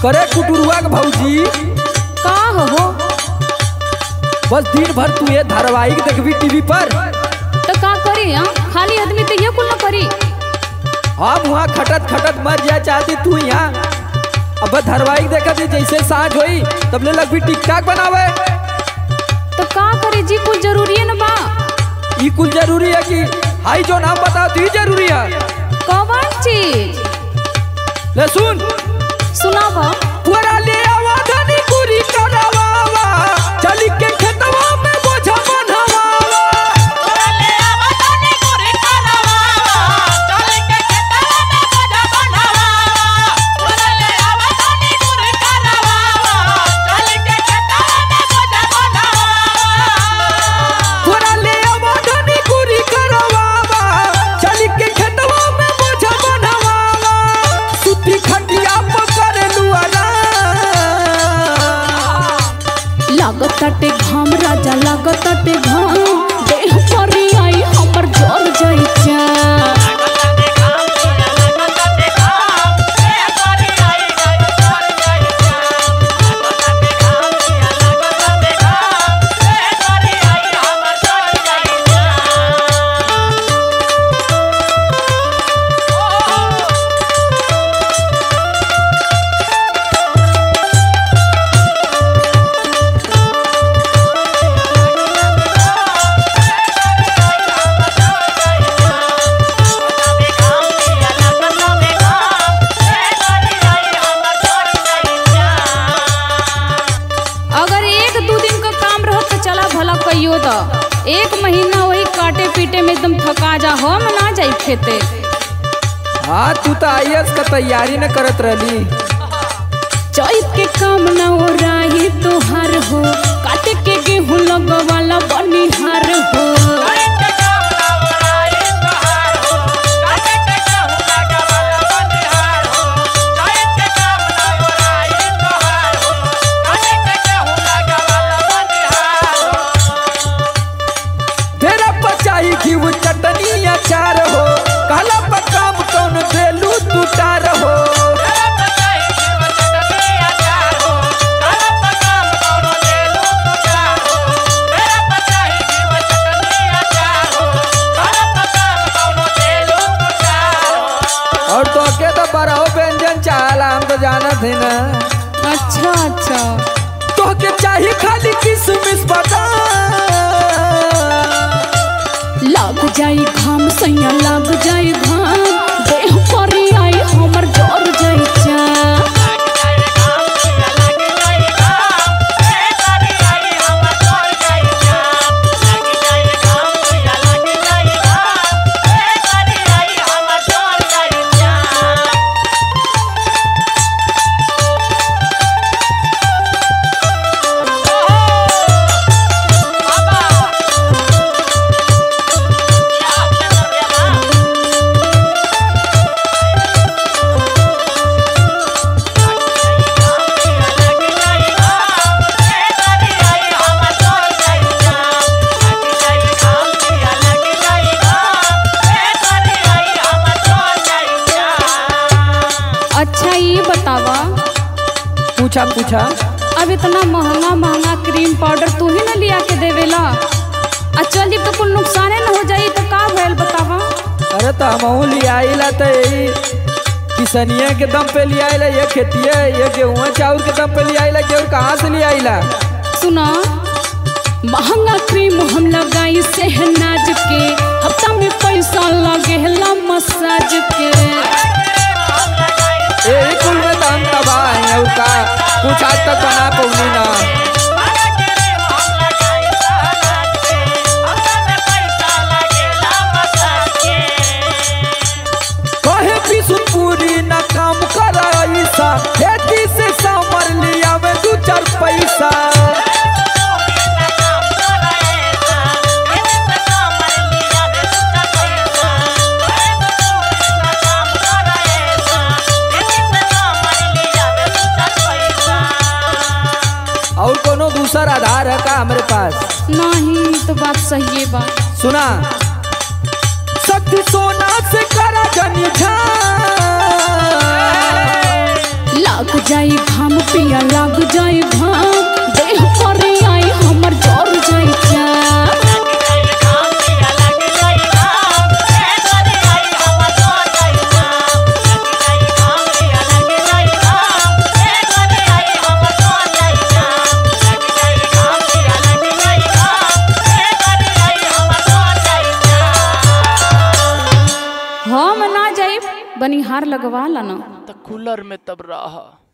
करे कुटुरुआ के भौजी का हो बस दिन भर तू ये धारावाहिक देखबी टीवी पर तो का करी हाँ? खाली आदमी तो ये कुल ना करी हम वहाँ खटत खटत मर जाए चाहती तू यहाँ अब धारावाहिक देखा थी जैसे सांझ होई तब ले लगभी टिकटाक बनावे तो का करे जी कुछ जरूरी है ना बा ई कुल जरूरी है कि हाई जो नाम बताओ तो ई जरूरी है कौन चीज ले सुन सुनावा पूरा ले आवा धनी पूरी करावा चली के खेतवा में बोझा बनवावा पूरा ले आवा धनी पूरी करावा चली के खेतवा में बोझा बनवावा सुती खटिया पकड़ लुआरा लागताटे घाम राजा लागताटे घाम देह पर आई हमर जर जाई जा अगर एक दो दिन का काम रहत तो चला भला कहियो तो एक महीना वही काटे पीटे में एकदम थका जा हम ना जाई खेते हाँ तू तो आई का तैयारी न करत रहली चैत के काम ना हो राही तोहार हो काटे के गेहूं लगवाला बनिहार हो तेरा पचाई घी चटनी अचार हो काला पकाम कौन देलू तू टार हो और तो के तो बड़ो व्यंजन चाहला हम तो जानत है ना अच्छा अच्छा तो के चाहिए खाली किसमिस बादाम लग जाई घाम सैया लग जाई घाम देह पर आई हमर जर जाई जा अच्छा ये बतावा पूछा पूछा अब इतना महंगा महंगा क्रीम पाउडर तू ही ना लिया के देवेला आ चल जब तो कुछ नुकसाने न हो जाई तो का भइल बतावा अरे तो हमहू ले आइला तो यही किसनिया के दम पे ले आइला ये खेतिया ये गेहूँ चाउर के दम पे ले आइला गेहूँ कहाँ से ले आइला सुना महंगा क्रीम हम लगाई सहनाज के हफ्ता में पैसा लगेला मसाज के यही कुल में तो हम तबाह हैं और का कुछ आज तक बना पौनी ना कहे बिशुनपुरी ना काम करा ऐसा खेती से सामर लिया में दू चार पैसा और कोनो दूसर आधार है का हमारे पास नहीं तो बात सही है बात सुना शक्ति सोना से करा जनी झा लग जाई घाम हम ना जाइब बनिहार लगवा ला ना तो कूलर में तब रह